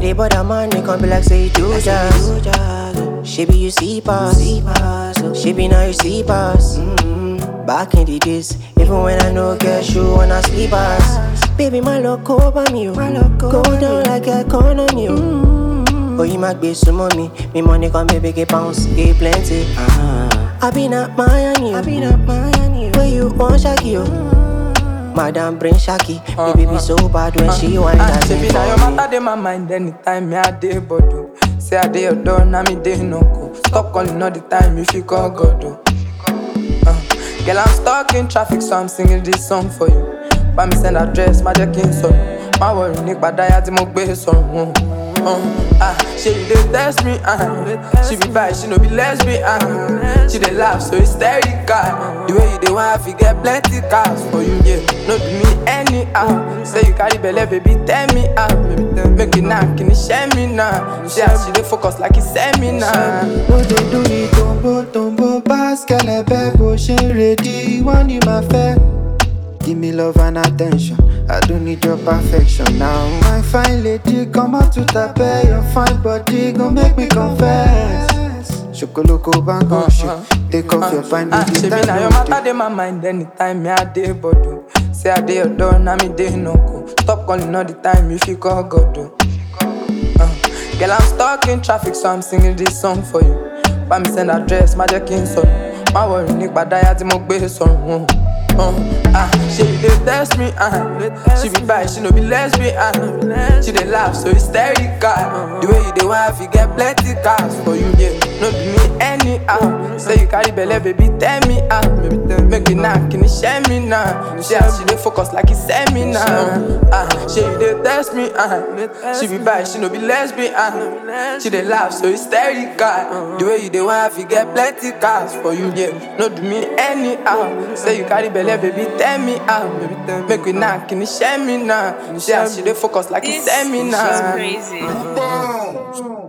they bother man, they come be like say you do jazz. She be you see pass, she be now you see pass. Mm-hmm. Back in the days, even when I no get shoe on a sleepers. Baby, my love over me, oh. go down like a economy. Oh, you might be some money, me money come baby get pounds, get plenty. Uh-huh. I been at Miami, I been at Miami. Where you want Shaki, oh. Madam bring Shaki, baby be so bad when she whine Ah, that Baby, thing now your for me. matter dey my mind anytime me I dey bodo. Say I dey your door, now me dey no go. Stop calling all the time if you call God. Oh. Uh, girl, I'm stuck in traffic, so I'm singing this song for you. Bá mi send address, má jẹ́ kí n sọ̀rọ̀. Má worry nípa dáyà tí mo gbé sọ̀rọ̀. Uh, ah, ṣe you dey test me, uh, she be bi, she no be lesbian. Uh, she dey laugh so hysterical. The way you dey want, I fit get plenty cars for you, yeah. No do me anyhow. Say you carry belle, baby, tell me how. Baby, tell me, make it now, can you share me now? See how she dey focus like it's seminar. No dey do the tombo tombo pass kẹlẹbẹ bó ṣe ń ready wọ́n ní máa fẹ́. Give me love and attention, I don't need your perfection now. My fine lady, come out to tape, your fine body gon make me confess. Ṣokoloko bango shit, take off your fine Ah, baby, Shebi na your matter dey my mind anytime me I dey bodo. Say I dey your door, now me dey no go. Stop calling all the time if you call God. Oh. Uh, girl, I'm stuck in traffic, so I'm singing this song for you. Bá mi send address, má jẹ́ kí n sọ̀rọ̀. Má worry nípa dáyà tí mo gbé sọ̀rọ̀. Uh, ah, she dey test me, uh, she be bi, she no be lesbian. Uh, she dey laugh so hysterical. The way you dey want, you get plenty cars for you, yeah. No do me anyhow. Say you carry belle, baby, tell me how. Baby, tell me, make it now, can you share me now? See how she dey focus like it's seminar. Ah, she dey test me, uh, she be bi, she no be lesbian. Uh, she dey laugh so hysterical. The way you dey want, you get plenty cars for you, yeah. No do me anyhow. Say you carry belle, baby, tell me how. Baby, tell me, make it now, can you share me now? See how she dey focus like it's This is seminar. crazy. Bounce.